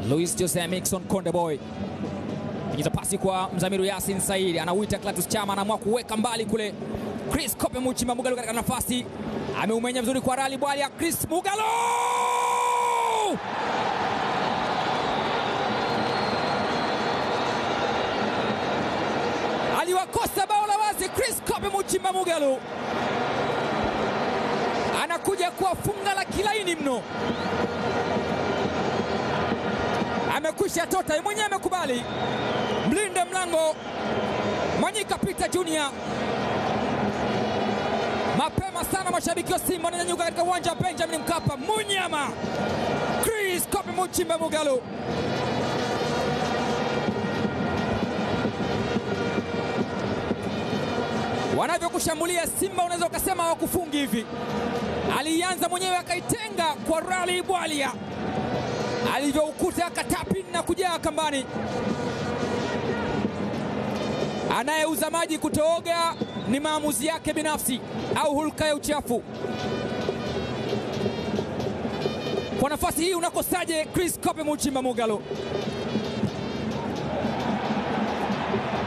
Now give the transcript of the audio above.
Luis Jose Mixon Konde Boy ingiza pasi kwa Mzamiru Yasin Said, anauita Clatous Chama, anaamua kuweka mbali kule. Chris Kope Muchimba Mugalo katika nafasi, ameumenya vizuri kwa Rali Bwalia. Chris Mugalo aliwakosa bao la wazi. Chris Kope Muchimba Mugalo anakuja kuwafunga la kilaini mno, amekwisha tota, yeye mwenyewe amekubali. Mlinde mlango Mwanyika Peter Junior mapema sana, mashabiki wa Simba wananyanyuka katika uwanja wa Benjamin Mkapa. Munyama Chris Kope Muchimba Mugalo wanavyokushambulia Simba, unaweza ukasema hawakufungi hivi. Alianza mwenyewe akaitenga kwa Rali Bwalia, alivyoukuta akatapi na kujaa kambani. Anayeuza maji kutooga ni maamuzi yake binafsi au hulka ya uchafu. Kwa nafasi hii unakosaje Chris Kope Muchimba Mugalo?